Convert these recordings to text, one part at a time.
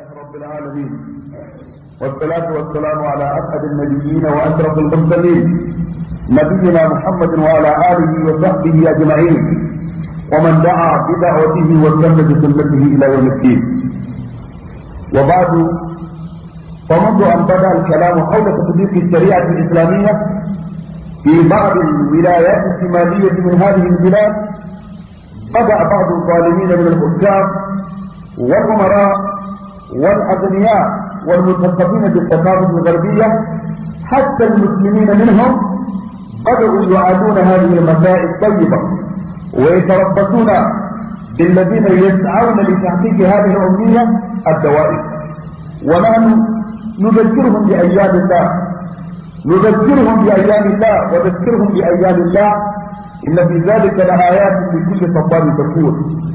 رب العالمين والصلاة والسلام على أسعد النبيين وأشرف المرسلين نبينا محمد وعلى آله وصحبه أجمعين ومن دعا بدعوته واستنى بسنته إلى يوم الدين وبعد فمنذ أن بدأ الكلام حول تطبيق الشريعة الإسلامية في بعض الولايات الشمالية من هذه البلاد بدأ بعض الظالمين من الحكام والأمراء والأغنياء والمثقفين بالثقافة الغربية حتى المسلمين منهم بدأوا يعادون هذه المسائل الطيبة ويتربصون بالذين يسعون لتحقيق هذه الأمنية الدوائر ونحن نذكرهم بأيام الله نذكرهم بأيام الله وذكرهم بأيام الله إن في ذلك لآيات لكل صبار شكور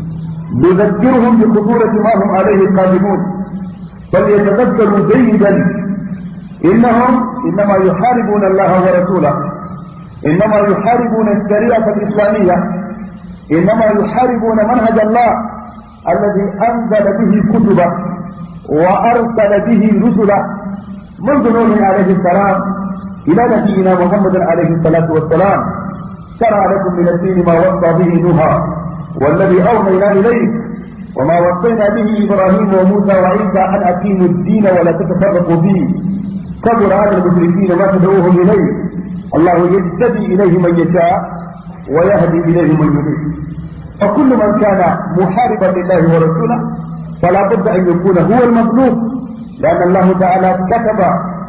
نذكرهم بخطورة ما هم عليه قادمون فليتذكروا جيدا إنهم إنما يحاربون الله ورسوله إنما يحاربون الشريعة الإسلامية إنما يحاربون منهج الله الذي أنزل به كتبه وأرسل به رسله منذ نوح عليه السلام إلى نبينا محمد عليه الصلاة والسلام شرع لكم من الدين ما وصى به نوحا والذي أوحينا إليك وما وصينا به إبراهيم وموسى وعيسى أن أقيموا الدين ولا تتفرقوا فيه كبر على المشركين ما تدعوهم إليه الله يجتبي إليه من يشاء ويهدي إليه من يريد فكل من كان محاربا لله ورسوله فلا بد أن يكون هو المظلوم لأن الله تعالى كتب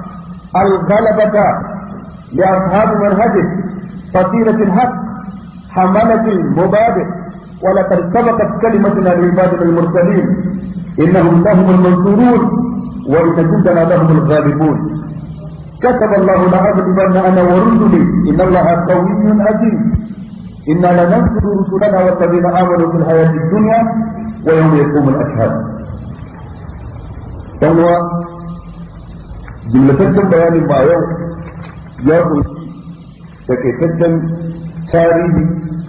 الغلبة لأصحاب منهجه فصيلة الحق حملة المبادئ ولقد سبقت كلمتنا لعبادنا المرسلين إنهم لهم المنصورون وإن جندنا لهم الغالبون كتب الله لأغلبن أنا ورسلي إن الله قوي عزيز إنا لننصر رسلنا والذين آمنوا في الحياة الدنيا ويوم يقوم الأشهاد فهو jimlataccen bayanin ba yau ya kunshi takaitaccen tarihi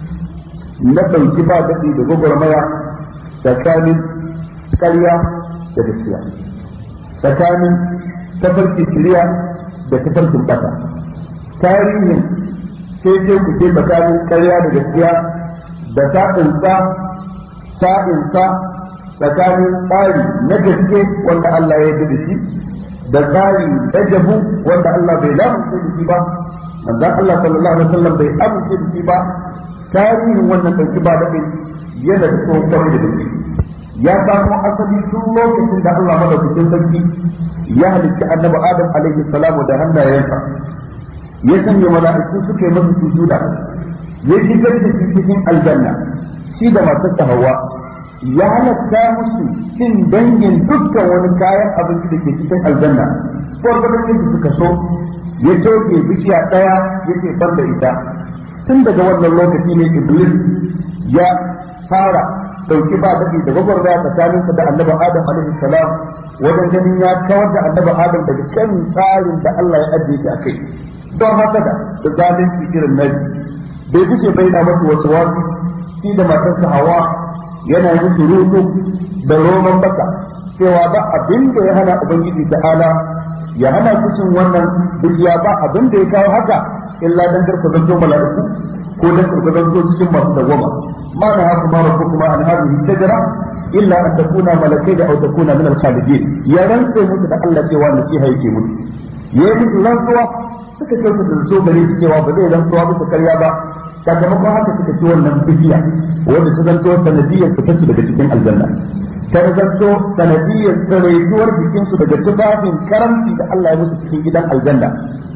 na ɗauki ba daɗi da gwagwarmaya tsakanin ƙarya da gaskiya tsakanin tafarki shirya da tafarkin ɓata tarihin sai sai ku ce tsakanin ƙarya da gaskiya da sa'insa sa'insa tsakanin tsari na gaske wanda Allah ya yarda da shi da tsari da jabu wanda Allah bai lamunce da shi ba manzon Allah sallallahu alaihi wasallam bai amince da shi ba tarihin wannan dauki ba daɗin yana da tsohon kwarai da gaske ya samo asali tun lokacin da Allah madaukakin sarki ya halitta annabi Adam alaihi salamu da hannayensa ya sanya mala'iku suka yi masa sujuda ya shigar da shi cikin aljanna shi da matarsa Hawwa ya halatta musu cin dangin dukkan wani kayan abinci da ke cikin aljanna gwargwadon yadda suka so ya toke bishiya ɗaya ya ce ban da ita tun daga wannan lokaci ne iblis ya fara dauki ba daɗi da gwagwarmaya tsakaninsa da annabi adam alaihi salam wajen ganin ya kawar da annabi adam daga kan tsarin da Allah ya ajiye shi a kai don haka da da zalunci irin naji bai fice bai na masa wasu wasu shi da matarsa hawa yana musu rutu da roman baka cewa ba abin da ya hana ubangiji ta'ala ya hana su cin wannan dukiya ba abin da ya kawo haka illa dan karka zanto mala'iku ko dan karka zanto cikin masu dawama ma na haku ma rabbu kuma an hadhihi shajara illa an takuna malakai da aw takuna min al-khalidin ya rantsa musu da Allah cewa nasiha yake musu yayi musu rantsuwa suka ce su zo gare su cewa ba zai rantsuwa musu karya ba sakamakon haka suka ci wannan bidiya wanda ta zanto sanadiyar fitar su daga cikin aljanna ta zanto sanadiyar tsaraituwar jikinsu daga tufafin karamci da Allah ya musu cikin gidan aljanna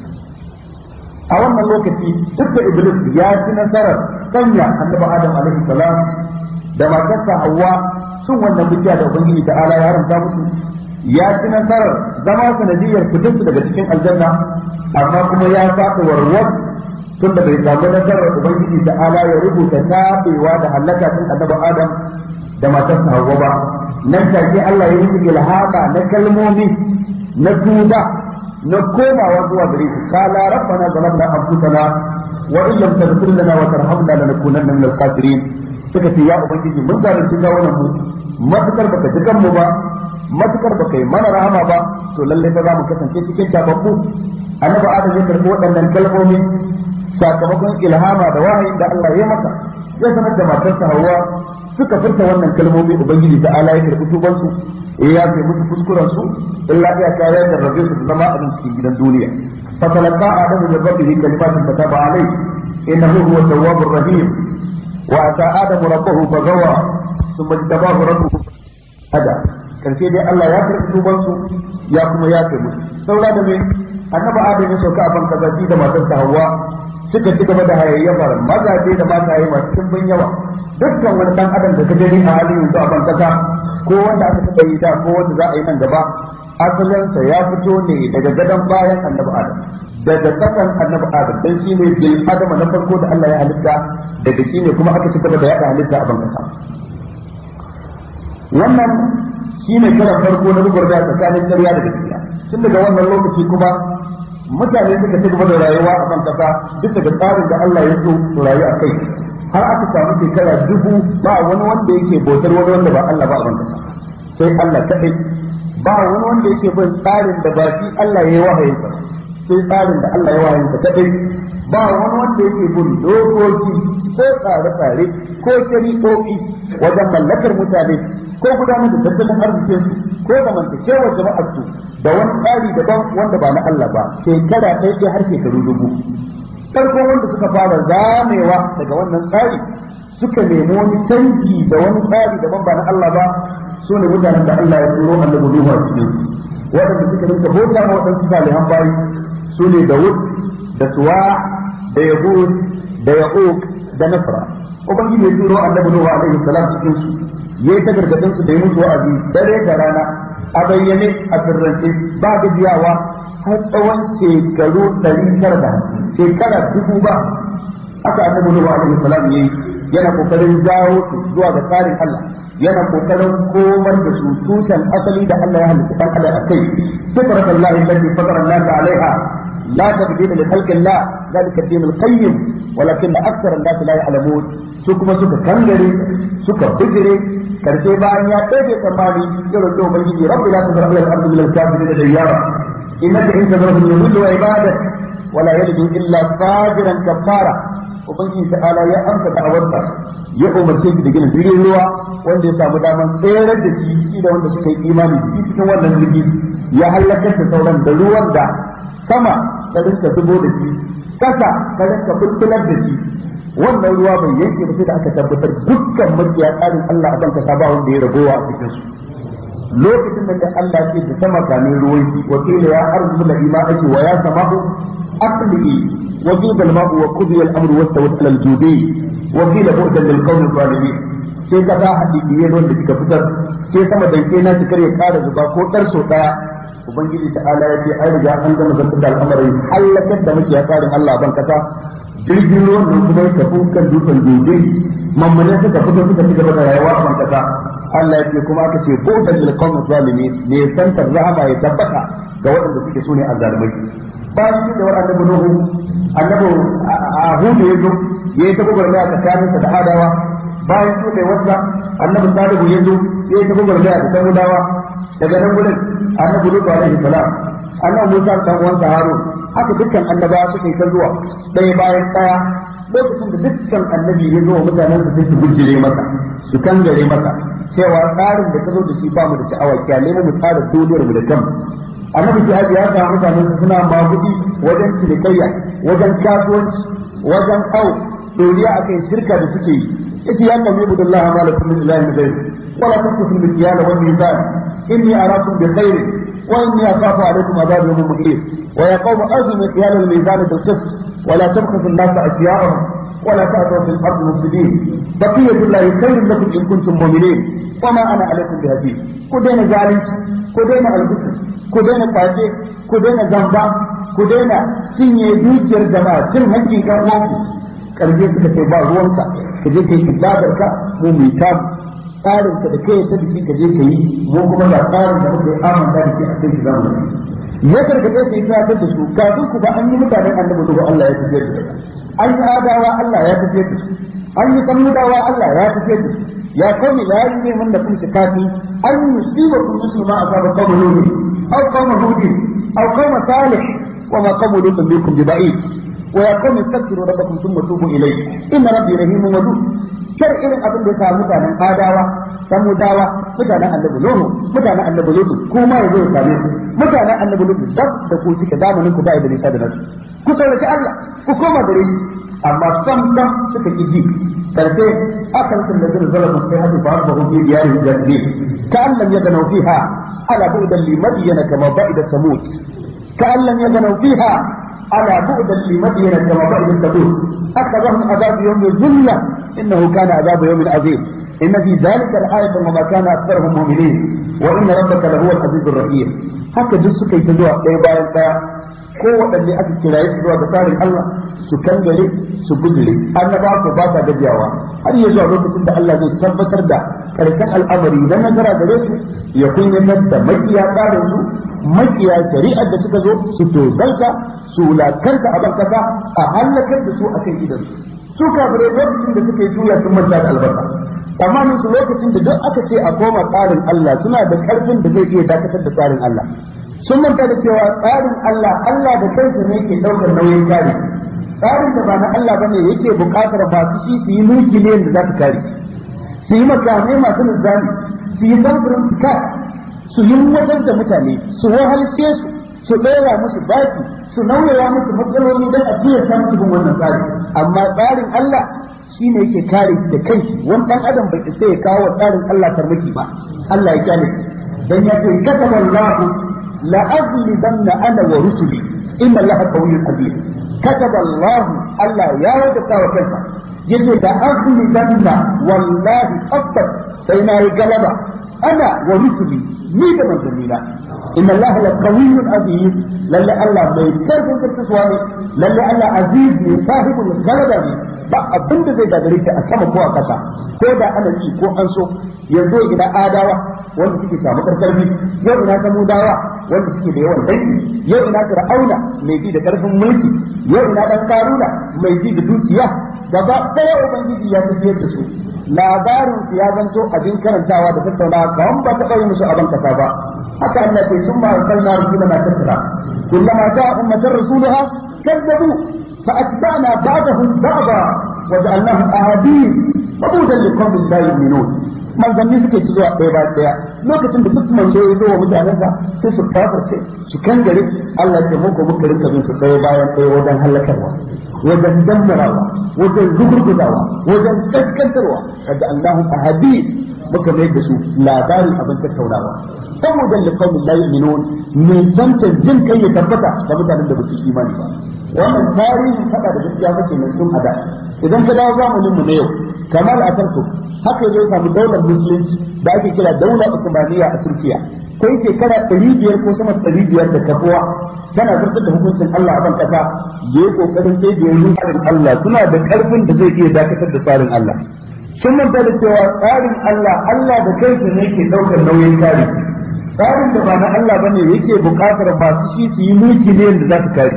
a wannan lokaci duk da iblis ya ci nasarar sanya annabi adam alaihi salam da matarsa hawa sun wannan bidiya da ubangiji ta ala ya haramta musu ya ci nasarar zama sanadiyar fitar su daga cikin aljanna amma kuma ya saka warwar tunda bai samu nasarar ubangiji da ala ya rubuta tabewa da halaka tun annabi adam da matarsa hawa ba nan take Allah ya yi ilhama na kalmomi na tuba na komawa zuwa gare shi qala rabbana zalamna anfusana wa in lam taghfir lana wa tarhamna lanakunanna min al-khasirin suka ce ya ubangiji mun zalunci kawunan mu matukar baka ji kanmu ba matukar baka yi mana rahama ba to lalle fa za mu kasance cikin tababbu annabi adam ya karbi waɗannan kalmomi sakamakon ilhama da wahayin da Allah ya masa ya sanar da matarsa Hawwa suka furta wannan kalmomi ubangiji ta ala ya karbi tuban su ya kai musu kuskuren su illa ya kare da rabbi su zama a cikin gidan duniya fa talaqa adamu min rabbihi kalimatin fataba alayhi innahu huwa tawwabur rahim wa ata adamu rabbahu fagawa thumma tabahu rabbuhu hada karshe dai Allah ya karbi tuban su ya kuma ya kai musu saura da me annabi adam ya sauka a ban kazaji da matarsa Hawwa suka ci gaba da hayayyafar mazaje da mataye masu cimbin yawa dukkan wani dan adam da ka gani a halin yanzu a ban kasa ko wanda aka taɓa yi da ko wanda za a yi nan gaba asalinsa ya fito ne daga gadon bayan annabi adam daga kasan annabi adam dan shi ne bil adam na farko da Allah ya halitta daga shi ne kuma aka ci gaba da yaɗa halitta a ban kasa wannan shi ne karan farko na gugurda tsakanin ƙarya da gaskiya tun daga wannan lokaci kuma mutane suka ci gaba da rayuwa a kan kasa bisa ga tsarin da Allah ya so su rayu a kai har aka samu shekara dubu ba wani wanda yake bautar wani wanda ba Allah ba a ban kasa sai Allah kaɗai ba wani wanda yake bin tsarin da ba shi Allah ya yi wahayin sa sai tsarin da Allah ya wahayin sa kaɗai ba wani wanda yake bin dokoki ko tsare-tsare ko shari'o'i wajen mallakar mutane ko gudanar da tattalin arzikinsu ko zamantakewar jama'ar su da wani tsari daban wanda ba na Allah ba shekara ɗaya ɗaya har shekaru dubu farko wanda suka fara zamewa daga wannan tsari suka nemi wani canji da wani tsari daban ba na Allah ba su ne mutanen da Allah ya turo annabi Nuhu a cikin waɗanda suka rinka bauta ma waɗansu salihan bayi su ne Dawud da Suwa da Yahud da Yaqub da Nasra ubangiji ya turo annabi Nuhu alaihi salam cikin su yayi ta gargadin su da yi musu wa'azi dare da rana a bayyane a sirrance ba gajiyawa har tsawon shekaru ɗari tara da shekara dubu ba aka annabi Nuhu alaihi salam yayi yana kokarin jawo su zuwa ga tsarin Allah yana kokarin komar da su tushen asali da Allah ya halitta dan Allah akai fitrat Allah allati fatara an-nas alaiha la tabdila li khalqi Allah ذلك الدين القيم ولكن أكثر الناس لا يعلمون su kuma suka kangare suka bijire karshe bayan ya ɗaya tsammani ya roƙi ubangiji rabbi la tazar ala al-ardi min al-kafirin da yara innaka in tazarhum yudillu ibadak wala yalidu illa fajiran kafara ubangiji ta'ala ya amsa da'awarsa ya umarce shi da gina jirgin ruwa wanda ya samu daman tsayar da shi da wanda suka yi imani da cikin wannan jirgi ya halakar da sauran da ruwan da sama ta rinka zubo da shi kasa ta rinka bulbular da shi wannan ruwa bai yanke ba sai da aka tabbatar dukkan makiya tsarin Allah a banka ba wanda ya ragowa a cikin su lokacin da Allah ya ce da sama kamin ruwan shi wa qila ya arzu la ima ake wa ya sama'u aqli wa qila al-ma'u wa qudiya al-amru wa tawat al-judi wa qila bu'dan lil qawmi zalimin sai ka ta hadisi ne wanda kika fitar sai sama danke na ki kare kara zuba ko dar so daya ubangiji ta'ala ya ce ai riga an gama zartar da al'amarin halakar da muke tsarin Allah ban kasa jirgin ruwan nan kuma ya tafi kan dutsen dobe mamman suka fito suka ci gaba da rayuwa a ban kasa Allah ya ce kuma aka ce ko da lilqawmi zalimin ne santar rahama ya tabbata ga waɗanda suke so ne azzalumai bayan shi da annabi nuhu annabi ahudu ya zo ya yi ta gwagwarmaya tsakaninsa da adawa bayan shi da wasa annabi salihu ya zo ya yi ta gwagwarmaya da samudawa daga nan gudun annabi lutu alaihi salam annabi musa dan uwansa harun haka dukkan annabawa suka yi ta zuwa ɗaya bayan ɗaya lokacin da dukkan annabi ya zo wa mutanen su sai su gujjire masa su kangare masa cewa tsarin da ka zo da shi ba mu da sha'awa kyale mu tsara duniyar mu da kanmu annabi shi ya samu mutanen su suna magudi wajen cinikayya wajen kasuwanci wajen au doriya akan shirka da suke yi yace ya kami budullahi ma lakum min ilahin ghayr wala tanqusul mikyala wal mizan inni arakum bi khairin وإني أخاف عليكم عذاب يوم محيط ويا قوم أوزوا مكيال الميزان بالقسط ولا تبخسوا الناس أشياءهم ولا تأتوا في الأرض مفسدين بقية الله خير لكم إن كنتم مؤمنين وما أنا عليكم بهديد كدين ذلك كدين البسط كدين قاتل كدين زنبا كدين سنية دوجر جماعة سن هنجي كأوانك karje suka ce ba ruwanka ka je ka yi ibadarka mu mai tamu tsarin ka da kai ta biki ka je ka yi mu kuma ga tsarin da muke amanta da ke a kai shi zamu ya karkace su yi tsakar da su kafin ku ba an yi mutanen annabi da Allah ya tafiyar da an yi adawa Allah ya tafiyar da su an yi samudawa Allah ya tafiyar da su يا قوم لا يجرمنكم شقاقي أن يصيبكم مثل ما أصاب قوم نوح أو قوم هود أو قوم صالح وما قوم لوط منكم ببعيد ويا قوم استغفروا ربكم ثم توبوا إليه إن ربي رحيم ودود kar irin abin da ya samu mutanen adawa samudawa mutanen annabi nuhu mutanen annabi lutu kuma yazo ya same ku mutanen annabi lutu dab da ku cike zamanin ku da iblis da nasu ku sauraki Allah ku koma gare shi amma sam sam suka ki ji karshe akan sun da zira zalama sai hadu ba ba hu bi diyari jaddi ka allam yadanu fiha ala bu'dan li madyana kama ba'ida samud ka allam yadanu fiha ala bu'dan li madyana kama ba'ida samud akhadhahum adab yawm al-zulla innahu kana adab yawm azim إن في ذلك الآية وما كان أكثرهم مؤمنين وإن ربك لهو العزيز الرحيم haka duk suka yi ta zuwa ɗaya bayan ɗaya ko waɗanne aka kiraye su zuwa ga tsarin Allah su kangare su gudure annaba ko ba sa gajiyawa har ya zuwa lokacin da Allah zai tabbatar da karshen al'amari na nazara gare su ya kunyatar da makiya tsarin su makiya shari'ar da suka zo su tozalta su wulakanta a bankasa a halakar da su a kan idansu su kafirai lokacin da suka yi juya sun manta da albarka tsammanin su lokacin da duk aka ce a koma tsarin Allah suna da karfin da zai iya dakatar da tsarin Allah sun manta da cewa tsarin Allah Allah da kansa ne yake daukar nauyin kare tsarin da ba na Allah bane yake bukatar masu shi su yi mulki ne da za su kare su yi makamai masu nizami su yi samfurin fika su yi wajen da mutane su wahalce su su ɗora musu baki su nauyaya musu matsaloli don a fiye samun cikin wannan tsari amma tsarin Allah shi ne yake kare da kanshi wani dan adam bai isa ya kawo tsarin Allah farmaki ba Allah ya kyale dan ya ce kataba Allah la aghlibanna ana wa rusuli inna Allah qawiyyun aziz kataba Allah Allah ya wajaba wa kansa yace da aghlibanna wallahi tabbas sai na yi galaba ana wa rusuli ni da manzanina inna Allah la qawiyyun aziz lalle Allah mai karfin karkasuwa ne lalle Allah aziz ne sahibul galaba ne ba abin da zai gagare ta a sama ko a kasa ko da ana ji ko an so yanzu ina adawa wanda suke samu karfi yau ina samudawa wanda suke da yawan dangi yau ina fir'auna mai ji da karfin mulki yau ina dan karuna mai ji da dukiya gaba ɗaya ubangiji ya tafiyar da su labarin su ya zanto abin karantawa da tattaunawa kawai ba ta ɗauye musu abin kasa ba haka Allah ke sun ma arsalna rusulana tattara kullama ja'a ummatan rasuluha kazzabu فأتبعنا بعضهم بعضا وجعلناهم أحاديث وبودا لقوم لا يؤمنون manzanni suke ci zuwa ɗaya bayan ɗaya lokacin da duk manzo ya zo wa mutanensa sai su kafirce su kangare Allah ya muku muka rinka bin su ɗaya bayan ɗaya wajen halakarwa wajen dammarawa wajen rugurguzawa wajen kaskantarwa kaga Allahu ahadi muka mai da su labarin abin tattaunawa saboda liqaumin la yu'minun me zanta jin kai ya tabbata ga mutanen da ba su imani ba wannan tarihin fada da gaskiya kake mai sun ada idan ka dawo zamanin mu na yau kamar a tarko haka zai samu daular musulunci da ake kira daular usmaniya a turkiya kai shekara ɗari biyar ko sama ɗari biyar da kafuwa tana zartar da hukuncin Allah a ban kasa yayi kokarin sai da yanzu tsarin Allah suna da karfin da zai iya dakatar da tsarin Allah sun manta da cewa tsarin Allah Allah da kansa ne ke ɗaukar nauyin kare tsarin da ba na Allah bane yake buƙatar masu shi su yi mulki ne yadda za su kare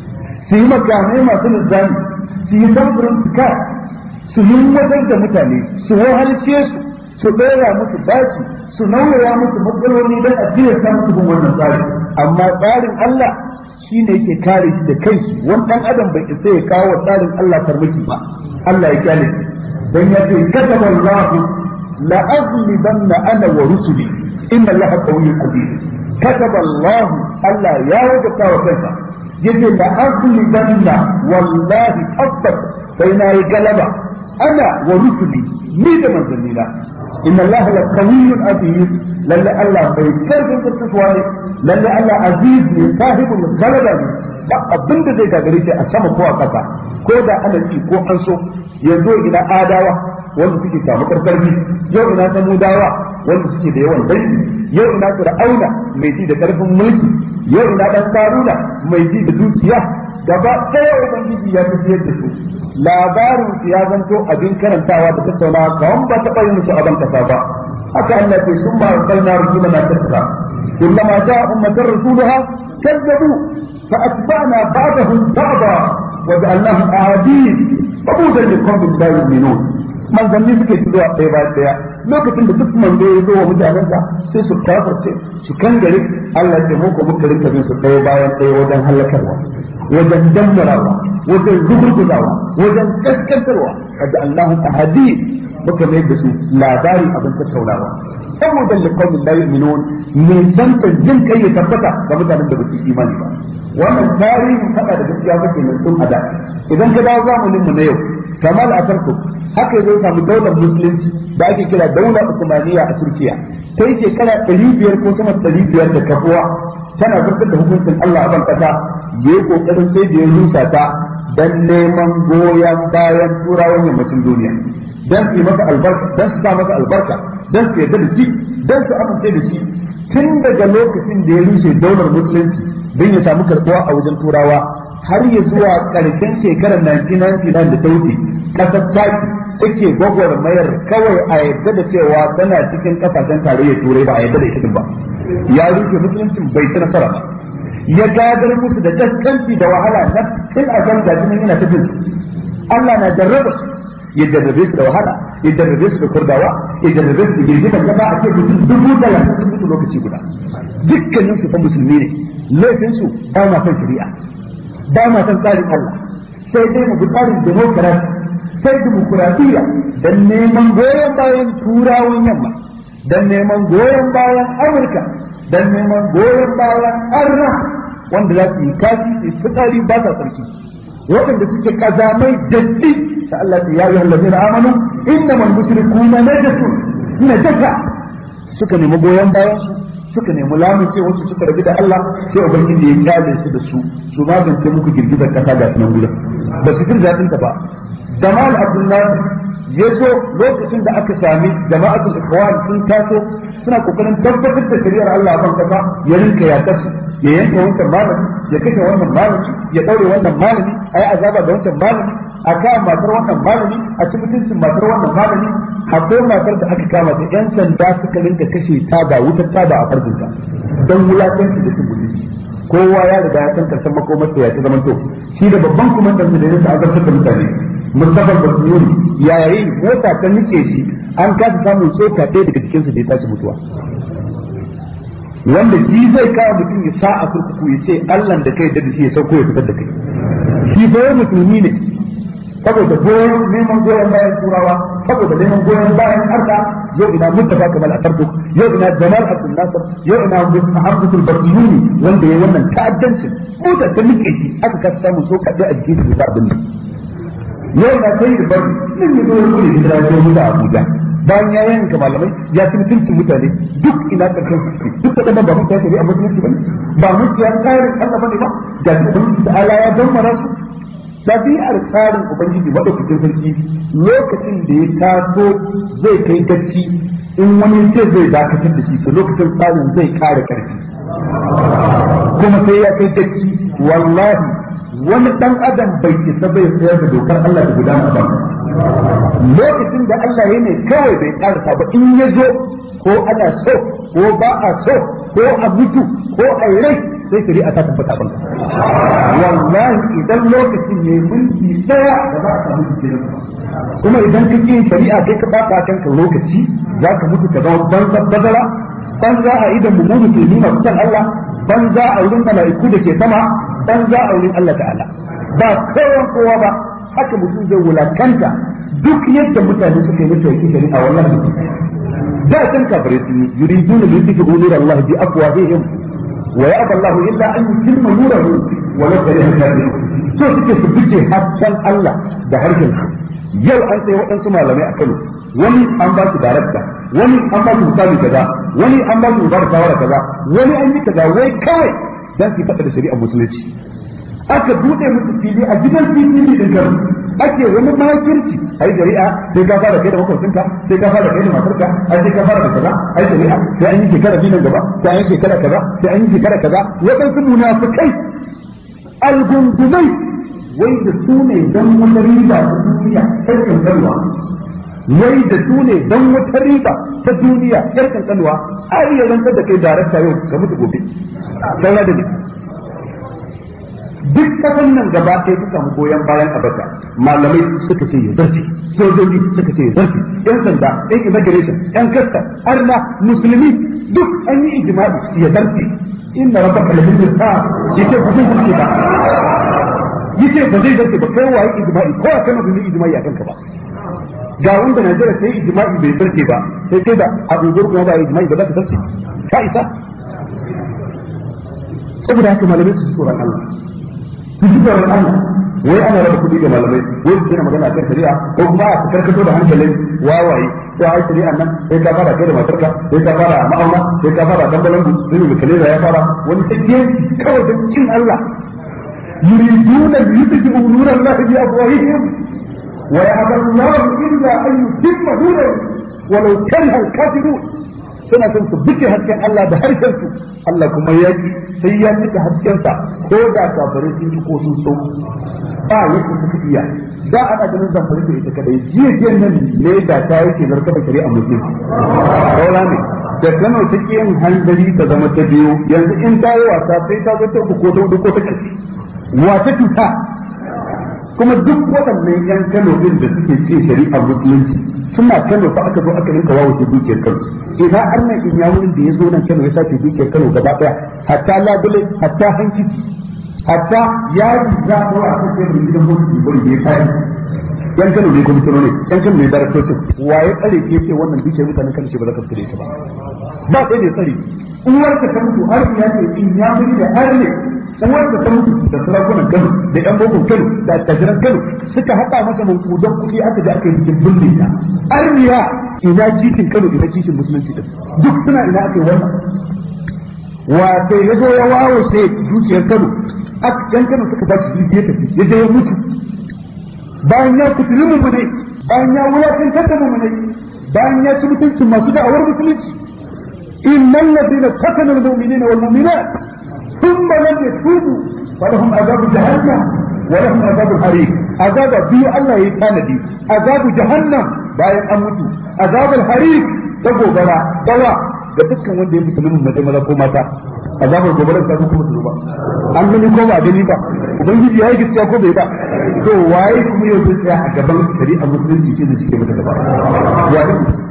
su yi makamai masu nizami su yi samfurin fika su yi wajen da mutane su wahalce su su ɗora musu baki su nauyaya musu matsaloli don a jiya sa musu bin wannan tsari amma tsarin Allah shi ne yake kare shi da kai shi wani ɗan adam bai isa ya kawo wa tsarin Allah farmaki ba Allah ya kyale shi dan ya ce kataba Allah la aghlibanna ana wa rusuli inna Allah qawiyyun aziz kataba Allah Allah ya wajaba wa kansa yace da asli danna wallahi tabbas sai na yi galaba ana wa rusuli ni da manzannina inna allaha la qawiyyun aziz lalle allah bai karfin karkasuwa ne lalle allah aziz ne sahibul galaba ne ba abin da zai gagare shi a sama ko a kasa ko da ana ci ko an so yanzu ina adawa wanda suke samu karkarfi yau ina samudawa wanda suke da yawan dangi yau ina fir'auna mai ji da karfin mulki yau ina dan karuna mai ji da dukiya gaba ɗaya ubangiji ya tafiyar da su labarin su ya zanto abin karantawa da tattaunawa kawan ba taɓa yin musu abin kasa ba haka Allah ce sun ba arsalna rusulana tattara kullama ja'a ummatan rasuluha kazzabu fa atba'na ba'dahum ba'da wa ja'alnahum ahadith fabudan liqawmin la yu'minun manzanni suke ci zuwa ɗaya bayan ɗaya lokacin da duk manzo ya zo wa mutanensa sai su kafirce su kangare Allah ya ce mu ko muka rinka bin su ɗaya bayan ɗaya wajen halakarwa wajen dammarawa wajen rugurguzawa wajen kaskantarwa kaga Allahu ahadi muka mai da su labari abin tattaunawa saboda liqaumin la yu'minun ne san jin kai ya tabbata ga mutanen da ba su imani ba wannan tarihin fada da gaskiya kake nan tun ada idan ka dawo zamanin mu na yau kamal atarku haka yazo samu daular musulunci da ake kira daular usmaniya a turkiya ta yi shekara ɗari biyar ko sama ɗari biyar da kafuwa tana zartar da hukuncin Allah a ban kasa yayi kokarin sai da ya rusa ta dan neman goyon bayan turawan yammacin duniya dan su yi masa albarka dan su sa masa albarka dan su yarda da shi dan su amince da shi tun daga lokacin da ya rushe daular musulunci don ya samu karbuwa a wajen turawa har ya zuwa karshen shekarar 1999 da ta wuce kasar taki take gwagwarmayar kawai a yadda da cewa tana cikin kasashen tarayyar turai ba a yadda da ita ba ya rushe musuluncin bai ci nasara ba ya gadar musu da gaskanci da wahala na tun a kan gajinan yana ta bin Allah na jarraba su ya jarrabe su da wahala ya jarrabe su da kurdawa ya jarrabe su da girgizar kasa a ce mutum dubu talatin sun mutu lokaci guda dukkanin su fa musulmi ne laifin su ba ma son shari'a ba ma son tsarin Allah sai dai mu bi tsarin demokarasi sai dimokuraɗiyya dan neman goyon bayan turawan yamma dan neman goyon bayan amurka dan neman goyon bayan arna wanda za su yi kashi su yi fitsari ba sa sarki waɗanda suke kazamai datti ta Allah ta ya yi ladina amanu inna man mushrikuna najasun najasa suka nemi goyon bayan su suka nemi lamunce wasu suka rabu da Allah sai ubangiji ya kyale su da su su magance muku girgizar kasa ga nan gudan ba su jin daɗin ta ba Jamal Abdullahi ya zo lokacin da aka sami jama'atul ikhwan sun taso suna kokarin tabbatar da shari'ar Allah ban kasa ya rinka ya kasu ya yanka wancan malami ya kashe wannan malami ya daure wannan malami ayi azaba ga wancan malami a kama matar wannan malami a ci mutuncin matar wannan malami akwai matar da aka kama ta yan sanda suka rinka kashe ta da wutar ta da a farjinta don wulakanci da cin mutunci kowa ya riga ya san karshen makomar ya ta zama to shi da babban kumandan da ya azabtar da mutane Mustafa Basnuni yayin mota ta nike shi an kasa samun tsoka ɗaya daga cikinsa da ya tashi mutuwa wanda shi zai kawo mutum ya sa a kurkuku ya ce Allah da kai da shi ya sauko ya fitar da kai shi fa musulmi ne saboda goyon neman goyon bayan turawa saboda neman goyon bayan arda yau ina mustafa kamal atarku yau ina jamal abdul nasir yau ina muhammadul basiyuni wanda ya wannan ta'addancin mota ta nike shi aka kasa samun tsoka ɗaya a jikin da abin nan yau na kai da bari nan ya zo ya kure hijira ya zo da Abuja bayan ya yanka malamai ya ci mutuncin mutane duk ina karshen su duk da ba mun tafi a musulunci bane ba mun ya tsarin Allah bane ba da ubangiji da Allah ya dammara su dabi'ar tsarin ubangiji madaukakin sarki lokacin da ya taso zai kai gacci in wani ce zai dakatar da shi to lokacin tsarin zai kare karfi kuma sai ya kai gacci wallahi wani dan adam bai isa bai tsayar da dokar Allah da gudana ba lokacin da Allah ya ne kawai bai karasa ba in ya zo ko ana so ko ba a so ko a mutu ko a rai sai shari'a ta tabbata ban wallahi idan lokacin ne mulki daya da za a samu jikin kuma idan ka yin shari'a kai ka bata kanka lokaci za ka mutu ka zama banza bazara banza a idan mu musulmi masu san Allah banza a wurin mala'iku da ke sama banza a wurin Allah ta'ala ba kowan kowa ba haka mutum zai wulakanta duk yadda mutane suka yi mata yake shari'a wallahi da kan kafare sun yi yuriduna li yutfi'u nur Allah bi afwahihim wa ya'ba Allah illa an yutimma nurahu wa la kariha kafirun so suke su fice hasken Allah da harshen su yau an sai waɗansu malamai a Kano wani an ba su darakta wani an ba su misali kaza wani an ba su mubar shawara kaza wani an yi kaza wai kawai dan su faɗa da shari'ar musulunci aka bude musu fili a gidan fili din garin ake wani makirci ai shari'a sai ka fara kai da makwabcinka sai ka fara kai da matarka ai sai ka fara da kaza ai shari'a sai an yi shekara biyu nan gaba sai an yi shekara kaza sai an yi shekara kaza waɗansu munafikai algungumai wai da su ne don wata riba ta duniya sai kankanwa wai da su ne don wata riba ta duniya yar kankanwa a iya rantsar da kai darakta yau ka mutu gobe saura da ne duk kasan nan gaba ɗaya suka samu goyon bayan abata malamai suka ce ya zarfi sojoji suka ce ya zarfi yan sanda yan immigration yan kasta arna musulmi duk an yi ijma'i ya zarfi inna rabbaka labil mirsad yace ba zai zarfi ba yace ba zai zarfi ba kai waye ijma'i ko kana bin ijma'i akan ka ba ga wanda Najeriya sai ijma'i bai zarfi ba sai kai da Abu Bakar kuma ba ijma'i ba za ka zarfi ka isa saboda haka malamai su tsoron Allah su ji tsoron Allah wai ana raba kuɗi ga malamai wai su na magana akan shari'a ko kuma a karkato da hankalin wawaye to ai shari'a nan sai ka fara kai da matarka sai ka fara ma'auna sai ka fara dambalan sai mai kalera ya fara wani take kawai da cin Allah yuriduna yutjibu nuran Allah bi afwahihim wa ya'ba Allah illa an yutimma nurahu walau kariha al-kafirun suna son su buke hasken Allah da harshen su Allah kuma ya ki sai ya cika hasken sa ko da kafare sun ci ko sun so ba yake suka iya da ana ganin zamfari da ita kadai jiya jiya nan ne da ta yake zarkaba shari'a musulmi kaula ne da Kano ta yin hanzari ta zama ta biyu yanzu in ta yi wasa sai ta zo ta uku ko ta hudu ko ta karshe wata cuta kuma duk waɗannan yan Kano din da suke ce shari'a musulunci suna Kano fa aka zo aka rinka wawo ke dukiyar Kano ina annan in ya wurin da ya zo nan Kano ya sace dukiyar Kano gaba daya hatta labule hatta hankici hatta ya yi za a a kan sai gidan mutu bari da ya kai yan Kano ne kuma ne yan Kano ne daraktocin waye tsare ke ce wannan dukiyar mutanen Kano ce ba za ka fitire ta ba ba sai ne tsare uwarka ta mutu har ya ce in ya mutu da har ne uwarka ta mutu da sarakunan Kano da yan bokon Kano da attajiran Kano suka haɗa masa mankudan kuɗi aka da aka yi bikin binne ta arniya ina kishin Kano ina kishin musulunci din duk suna ina aka yi wannan wato ya zo ya wawo sai dukiyar Kano yan Kano suka ba shi ya tafi ya je ya mutu bayan ya fitili mu ne bayan ya wulakantar da mu ne bayan ya ci mutuncin masu da'awar musulunci innal ladina qatalu al-mu'minina wal mu'minat ثم لم يتوبوا فلهم عذاب جهنم ولهم عذاب الحريق عذاب بيو الله يتاندي عذاب جهنم bayan an mutu azabul harik ta gobara dawa ga dukkan wanda ya mutu min mace maza ko mata azabar gobara ta kuma su ba an gani ko ba gani ba ubangiji ya yi gaskiya ko bai ba to waye kuma yau zai tsaya a gaban shari'a musulunci ce da suke mata gaba ya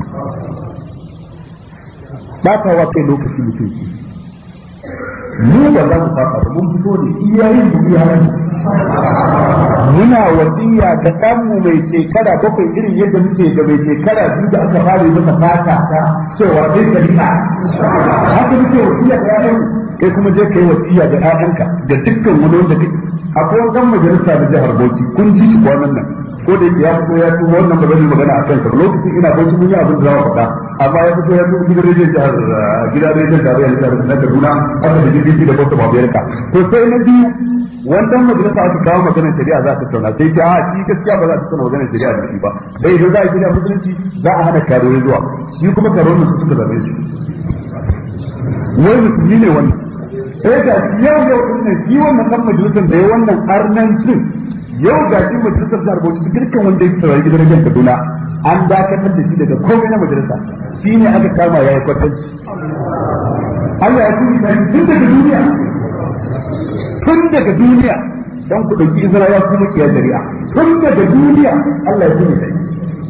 ba ta wa kai lokaci mutunci mu ba za mu fasa ba mun fito ne iyayen mu iyayen muna wasiya ga ɗanmu mai shekara bakwai irin yadda muke da mai shekara biyu da aka fara yi masa fata ta cewa zai shari'a haka muke wasiya ga ƴaƴan kai kuma je kai wasiya ga ƴaƴanka da dukkan wani wanda kake akwai wani majalisa da jihar Bauchi kun ji shi kwanan nan ko da yake ya fito ya tuwo wannan ba zai magana a kansa lokacin ina Bauchi mun yi abin da za mu faɗa amma ya fito ya tuwo gidan rediyon jihar gidan rediyon tarayya na jihar na Kaduna aka da jirgin da Bauchi Babiyarka to sai na biyu wannan majalisa aka kawo maganar shari'a za ta tattauna sai ta a shi gaskiya ba za ta tattauna maganar shari'a da shi ba dai idan za a gina musulunci za a hana karuwa zuwa shi kuma karuwa su suka zame shi wai musulmi ne wannan sai ga yau yau din nan shi wannan dan majalisar da ya wannan arnancin yau ga shi majalisar jihar Bauchi dukkan wanda ya tsara gidan rediyon Kaduna an dakatar da shi daga komai na majalisa shi ne aka kama ya yi kwatanci Allah ya tuni tun daga duniya tun daga duniya dan ku dauki izra ya kuma kiyar shari'a tun daga duniya Allah ya tuni sai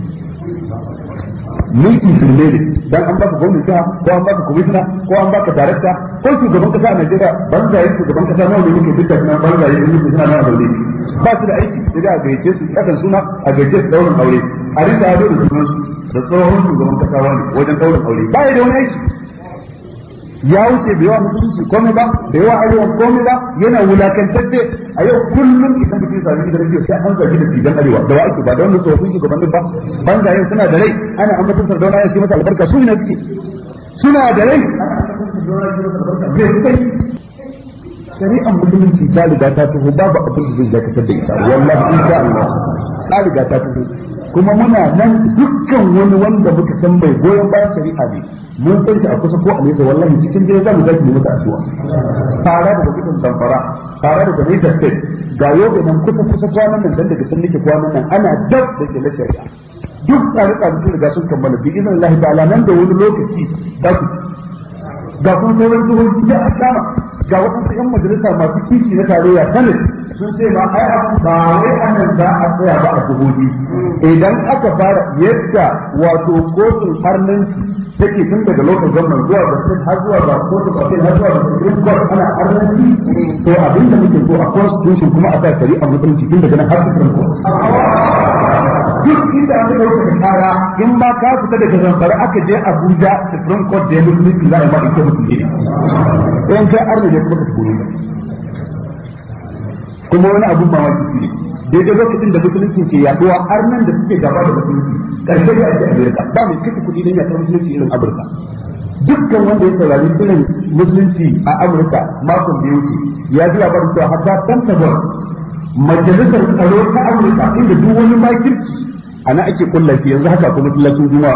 mulki shirme ne dan an baka gwamnati ko an baka komishina ko an baka darakta ko shugaban kasa a Najeriya banzaye shugaban kasa nawa ne muke dukkan nan banzaye ne muke suna nan zaune ba su da aiki sai da a gaice su kasan suna a gaice su daurin aure a rika ado da sunan su da tsohon shugaban kasa wani wajen daurin aure ba ya da wani aiki ya wuce bai wa musulunci komai ba bai wa arewa komai ba yana wulakantacce a yau kullum idan mutum ya sami gidan rediyo sai an zargi da fidan arewa da wa ake ba da wannan tsofaffin shugabannin ba banzayen suna da rai ana ambaton sardauna ya shi masa albarka su ne suke suna da rai shari'ar musulunci ta riga ta taho babu abin da zai dakatar da ita wallahi insha Allah ta riga ta taho kuma muna nan dukkan wani wanda muka san mai goyon bayan shari'a ne mun san shi a kusa ko a nesa wallahi cikin dare za mu zaki mu mata addu'a fara da gudun zamfara fara da gudun state ga yau nan kusa kusa kwanan nan dan daga sun nake kwanan nan ana dab da ke na shari'a duk tsare tsare sun riga sun kammala bi idan Allah ta'ala nan da wani lokaci za ku ga kuma sauran jihohi da a kama ga waɗansu 'yan majalisa masu kishi na tarayya sanin sun ce ma ai ba wai anan za a tsaya ba a jihohi idan aka fara yadda wato kotun harnanci take tun daga lokacin gwamnan zuwa ga sun har zuwa ga kotun appeal har zuwa ga supreme court ana harnanci to abin da muke so a constitution kuma a sa shari'a mutunci tun daga nan har supreme court duk inda aka dauka da kara in ma ka fita daga zamfara aka je Abuja Supreme Court da ya musulunci za a yi ma ita musulunci ne in kai arna ne kuma ka tsoro kuma wani abun mamaki ne daidai lokacin da musulunci ke yaduwa har nan da suke gaba da musulunci karshe da ake Amerika ba mai kashe kuɗi don yaɗar musulunci irin Amurka dukkan wanda ya saurari irin musulunci a Amurka makon da ya wuce ya ji labarin cewa hatta Pentagon majalisar tsaro ta Amurka inda duk wani makirci ana ake kullafi yanzu haka kuma masallacin juma'a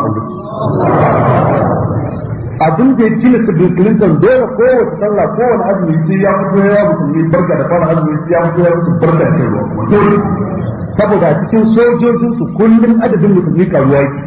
a abin da ya tilasta Bill Clinton dole kowace sallah kowane azumi sai ya fito ya musulmi barka da fara azumi sai ya fito ya musu barka da shan ruwa kuma dole saboda a cikin sojojin su kullum adadin musulmi karuwa yake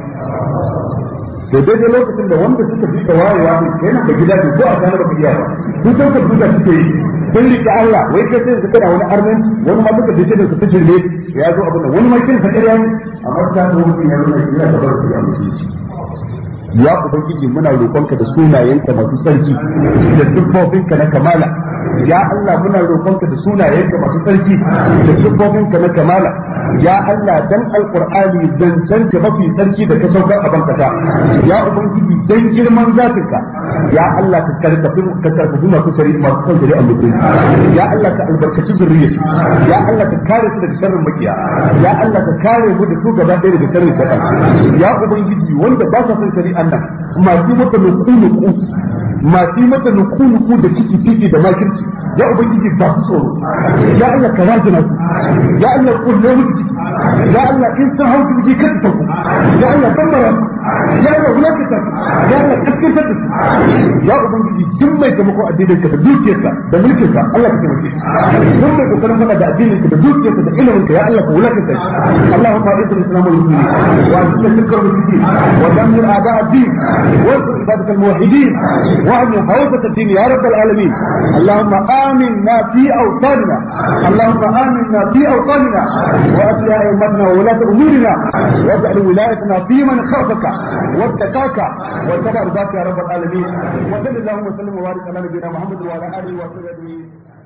to daidai lokacin da wanda suka fi da wayewa ne kai nan da gida ne ko a kana baka iya ba su san ka duka suke yi sun rike Allah wai kai sai su kana wani arnan wani ma duka dace da su fice ne ya zo abin da wani ma kin sa ƙarya ne amma ta zo mutum ya zo ne yana da barka ya musulunci ya ubangiji muna roƙonka da sunayenka masu sarki da siffofinka na kamala ya Allah muna roƙonka da sunayenka masu sarki da siffofinka na kamala ya Allah dan alqur'ani zancen ka mafi sarki da ka saukar a bankata ya ubangiji dan girman zatinka ya Allah ka karkafi ka karkafi masu sari masu kan shari'a mutum ya Allah ka albarkaci zuriyar ya Allah ka kare su daga sharrin makiya ya Allah ka kare mu da su gaba ɗaya daga sharrin shaitan ya ubangiji wanda ba sa son shari'a nan masu mata nuku-nuku masu mata nuku-nuku da ciki ciki da makirci ya ubangiji ba su tsoro ya Allah ka rajina su ya Allah kulle musu ciki ya Allah in sun hau ciki ka ta ku ya Allah tambara ya Allah wulakata ya Allah kaskantar da su ya ubangiji duk mai taimako addinin ka da dukiyarsa da mulkin ka Allah ka taimake shi duk mai kokarin fada da addinin ka da dukiyarsa da ilimin ka ya Allah ka wulakata shi Allahumma izz al-islam wal muslimin wa azil shirka wal mushrikin wa dammir a'da ad-din وانصر عبادك الموحدين واعمل حوزة الدين يا رب العالمين اللهم آمنا في أوطاننا اللهم آمنا في أوطاننا وأصلح أئمتنا وولاة أمورنا واجعل ولايتنا في من خافك واتقاك واتبع رضاك يا رب العالمين وصل اللهم وسلم وبارك على نبينا محمد وعلى آله وصحبه أجمعين